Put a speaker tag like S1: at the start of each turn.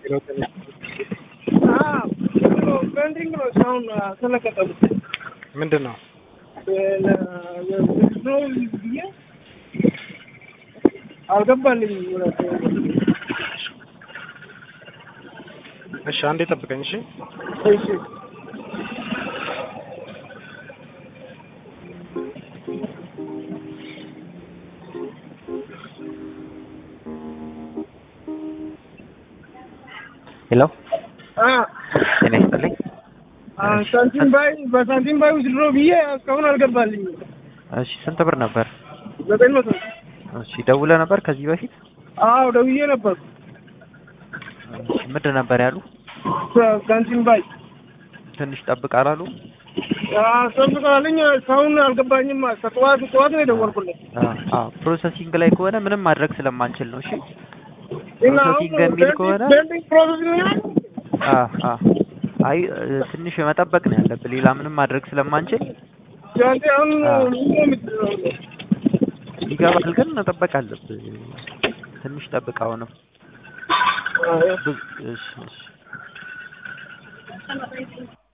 S1: ፔንቲንግ ነው እስካሁን አልተለቀቀም።
S2: ምንድን ነው?
S1: ነው ብዬ አልገባልኝ።
S2: እሺ አንዴ ጠብቀኝ። እሺ
S1: እሺ
S3: ሄሎ
S1: አ
S3: ጤና ይስጥልኝ።
S1: አ ሳንቲም ባይ በሳንቲም ባይ ውስጥ ድሮ ብዬ እስካሁን አልገባልኝ።
S3: እሺ ስንት ብር ነበር?
S1: ዘጠኝ መቶ
S3: እሺ ደውለህ ነበር ከዚህ በፊት?
S1: አዎ ደውዬ ነበር።
S3: እሺ ምንድን ነበር ያሉ?
S1: ሳንቲም ባይ
S3: ትንሽ ጠብቅ አላሉ?
S1: ሰብቃለኝ እስካሁን አልገባኝም። ጠዋት ጠዋት ነው የደወልኩለት።
S3: አዎ ፕሮሰሲንግ ላይ ከሆነ ምንም ማድረግ ስለማንችል ነው። እሺ
S1: እና አሁን
S3: ፕሮሰሲንግ የሚል ከሆነ
S1: ፔንቲንግ ፕሮሰሲንግ ነው
S3: አ አ አይ ትንሽ መጠበቅ ነው ያለብህ። ሌላ ምንም ማድረግ ስለማንችል
S1: ጃንቴ አሁን
S3: አዎ።
S1: ምን ነው የምትለው?
S3: ይገባል፣ ግን መጠበቅ አለብህ። ትንሽ ጠብቅ። አሁንም
S1: አዎ
S3: ብዙ- እሺ እሺ